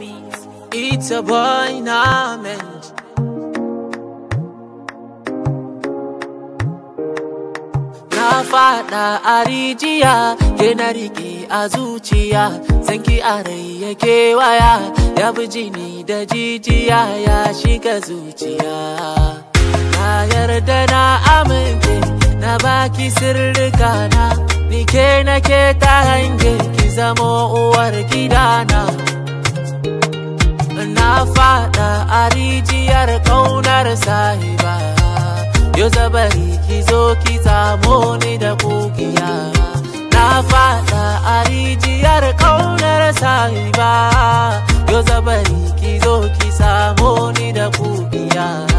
beats. It's a boy Nament. Na fada a rijiya, ke na rike a zuciya, sanki a rai ya kewaya, ya bi jini da jijiya ya shiga zuciya. Na yarda na amince, na baki sirrika na, ni ke na ke ta hange, ki zamo uwar gidana. na fada a rijiyar kaunar sahiba yo zabari ki zo ki samo ni da kugiya na fada a rijiyar kaunar sahiba yo zabari ki zo ki samo ni da kugiya